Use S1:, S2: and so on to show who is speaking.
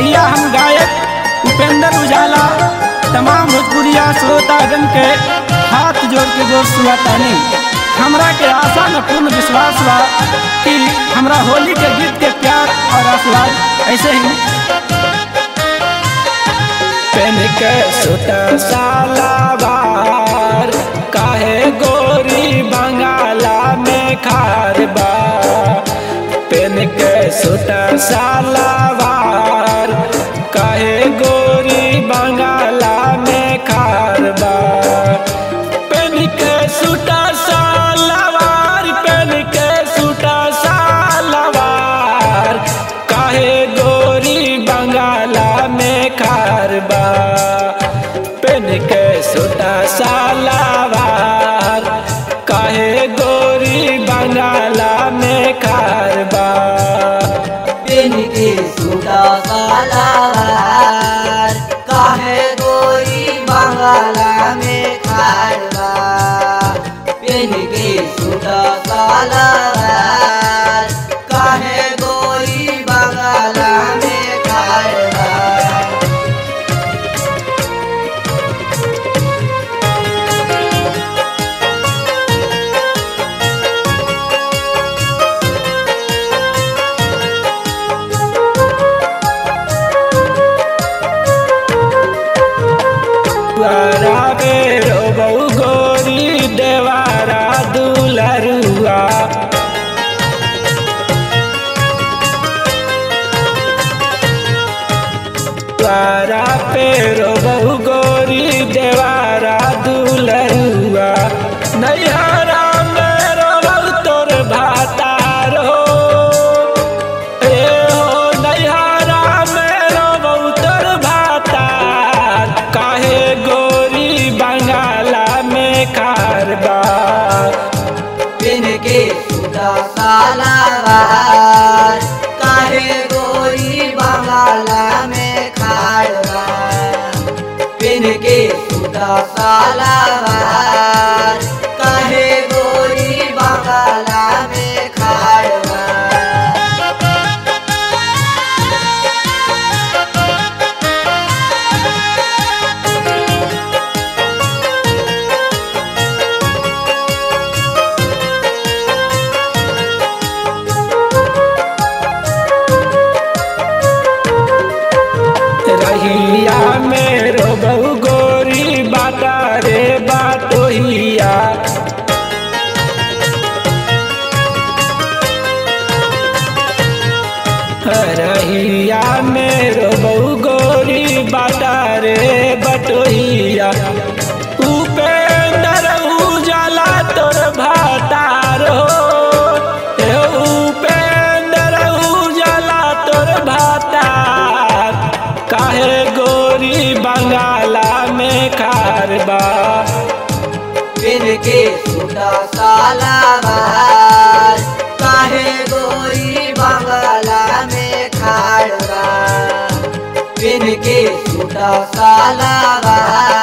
S1: भैया हम गायक उपेंद्र उजाला तमाम भोजपुरिया श्रोतागण के हाथ जोड़ के दोस्त हुआ तानी हमरा के आशा न पूर्ण विश्वास बा कि हमरा होली के गीत के प्यार और आशीर्वाद ऐसे ही पेन के सुत सालावार काहे गोरी बंगाला में खार बा पेन के सुत सालावार काहे गोरी बंगाला में खार बा पेन के सुता सालावार पेन के सुता सालावार काहे गोरी बंगाला में खारबा पेन के सुता सालावार काहे गोरी बंगाला में खारबा
S2: पेन के सूटा सालावार काहे गोरी बंगाला में खारवा पेन के सूटा सालावार काहे गोरी बंगाला में खारवा
S1: द्वारा बेरो बहु गोरी देवारा दुलरुआ द्वारा पेरो बहु गोरी देवारा दुलरुआ नैहरा मेरो बहु तोर भातार हो ए हो नैहरा मेरो बहु तोर भातार काहे गोरी बंगाला में कारबा
S2: पेन के सूटा सालावार काहे गोरी बंगाला में खाड़वा पेन के सूटा सालावार काहे गोरी बंगाला में खाड़वा
S1: रहिया मेरो बहु गोरी बाटा रे बाटोहिया रहिया मेरो बहु गोरी बाटा रे बटोहिया उपेंद्र उजाला तोर भातार हो हे उपेंद्र उजाला तोर भातार काहे गोरी बंगाला में खारबा
S2: पेन के सूटा सालावार काहे गोरी बंगाला में खाड़वा पेन के सूटा सालावार